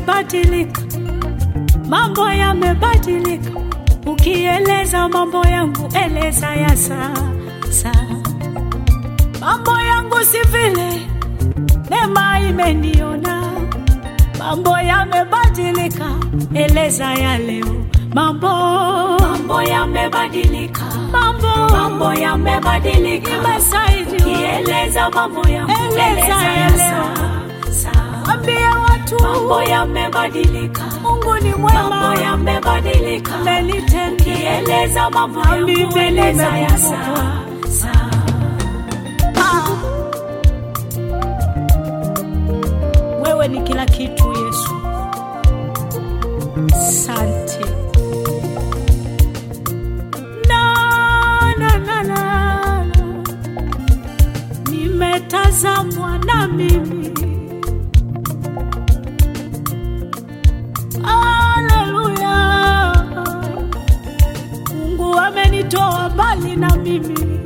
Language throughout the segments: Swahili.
yamebadilika, mambo yamebadilika. Ukieleza mambo yangu, eleza ya sasa. Mambo yangu si vile, neema imeniona. Mambo yamebadilika, eleza ya leo. Mambo Mambo yamebadilika, mambo mambo yamebadilika. imesaidia. Kieleza mambo yangu, Eleza eleza ya ya sasa. Ambie watu Mambo yamebadilika, Mungu ni mambo mwema, yamebadilika. amenitendea Kieleza mambo Na yangu, mimi eleza ya nimekumbuka. sasa. Ah. Wewe ni kila kitu Yesu, sante na, na, na, na, na. Nimetazamwa na mimi Haleluya, Mungu amenitoa mbali na mimi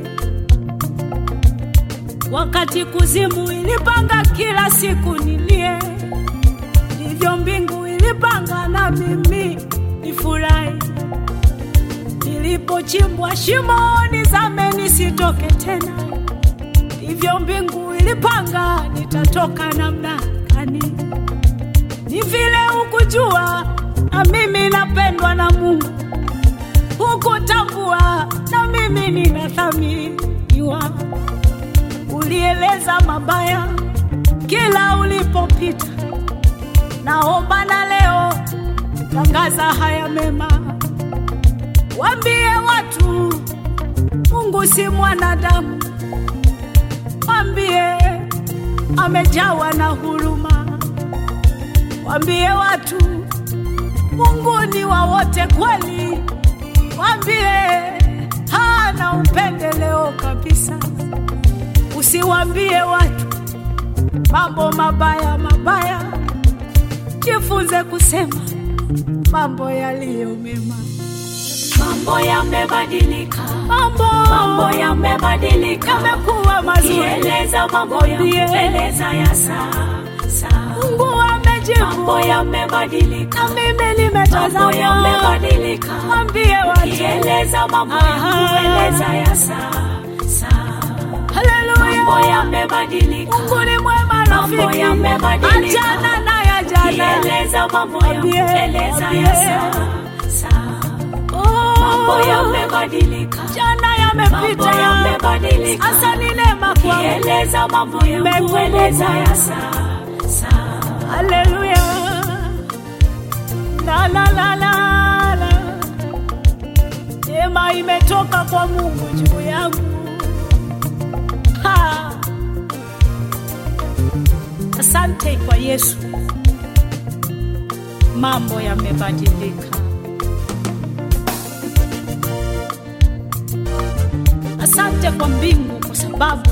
wakati kuzimu ilipanga kila siku nilie, ndivyo mbingu ilipanga na mimi nifurahi. Nilipochimbwa shimoni zame nisitoke tena, ndivyo mbingu ilipanga nitatoka namna gani. Ni vile hukujua na mimi napendwa na Mungu, hukutambua na mimi ninathaminiwa ulieleza mabaya kila ulipopita. Naomba na leo tangaza haya mema, wambie watu Mungu si mwanadamu, wambie amejawa na huruma, wambie watu Mungu ni wa wote kweli, wambie hana upendeleo kabisa. Usiwambie watu mambo mabaya mabaya, jifunze kusema mambo yaliyo mema. Mambo yamebadilika, Mambo mambo yamebadilika. yamekuwa mazuri, Kieleza mambo yangu, Mwambie. eleza ya sasa. Mungu amejibu, Mambo yamebadilika, na mimi mambo nimetazama. yamebadilika. Mwambie watu, Kieleza mambo Aha. yangu, eleza ya sasa. Mambo haleluya, yamebadilika, Mungu ni mwema Mambo rafiki, yamebadilika. achana na ya jana. kieleza mambo yangu, Mwambie, eleza mwambie. ya sasa. Oh, Mambo yamebadilika, jana yamepita, mambo yamebadilika. sasa ni neema kwangu. Kieleza mambo yangu, Nimekumbuka. eleza ya sasa. Haleluya. La la la la la. Neema imetoka kwa Mungu juu yangu. Ha. Asante kwa Yesu. Mambo yamebadilika. Asante kwa mbingu kwa sababu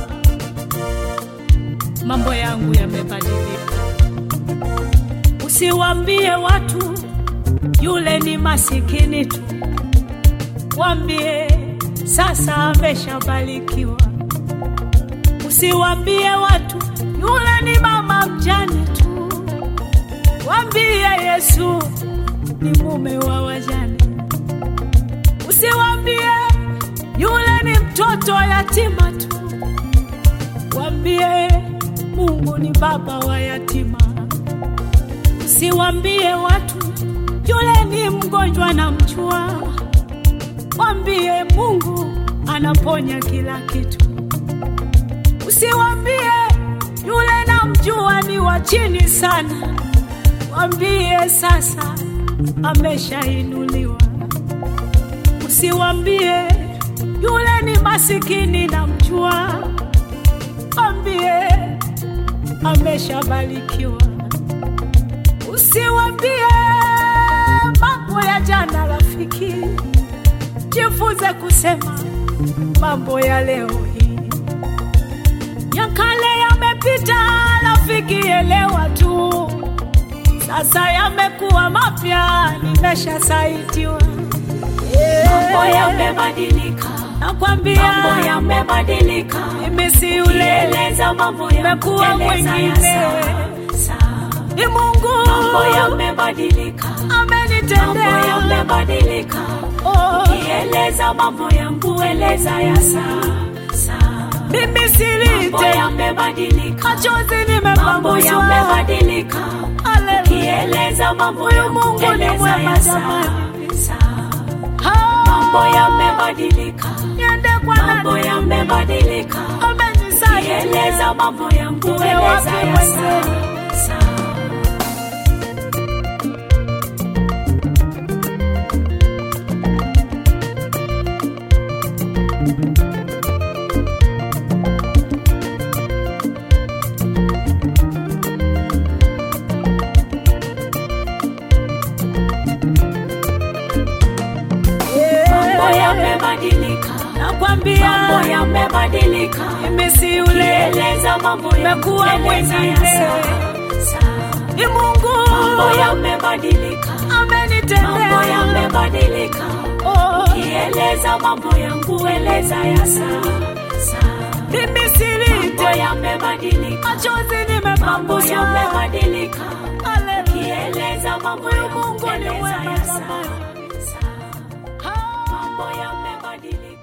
mambo yangu yamebadilika. Usiwambie watu yule ni masikini tu, wambie sasa ameshabarikiwa. Usiwambie watu yule ni mama mjane tu, wambie Yesu ni mume wa wajane. Usiwambie yule ni mtoto yatima tu, wambie Mungu ni baba wa yatima. Usiwambie watu yule ni mgonjwa na mjua, wambie Mungu anaponya kila kitu. Usiwambie yule na mjua ni wa chini sana, wambie sasa ameshainuliwa. Usiwambie yule ni masikini na mjua, wambie ameshabarikiwa. Usiwambie mambo ya jana, rafiki, jifunze kusema mambo ya leo hii. Ya kale yamepita, rafiki, elewa tu, sasa yamekuwa mapya, nimeshasaitiwa. Mambo yamebadilika, Nakwambia mambo yamebadilika. mimi si yule, Kieleza mambo yangu, nimekuwa eleza ya mwingine. sasa. ni Mungu mambo yamebadilika, mambo amenitendea. yamebadilika. Oh, Kieleza mambo yangu, eleza ya sasa. mimi Mambo silite yamebadilika, machozi mambo nimepanguswa. yamebadilika. Haleluya. Kieleza mambo Huyu yangu, Mungu ni eleza mwema ya jamani. sasa. Ah, Mambo yamebadilika, niende kwa mambo nani? yamebadilika. Amenisaidia. Kieleza mambo yangu, Uwe eleza wapi ya mwenzetu? sasa. Mambo yamebadilika, Nakwambia mambo yamebadilika. mimi si yule, Kieleza mambo Nimekuwa yangu, eleza ya mwingine. sasa. ni Mungu Mambo yamebadilika, mambo amenitendea. yamebadilika. Oh, Kieleza mambo yangu, eleza ya sasa. mimi Mambo silite yamebadilika, machozi mambo nimepanguswa. yamebadilika. Haleluya. Kieleza mambo yangu, Mungu ni eleza mwema ya jamani. sasa. Ah, Mambo yamebadilika.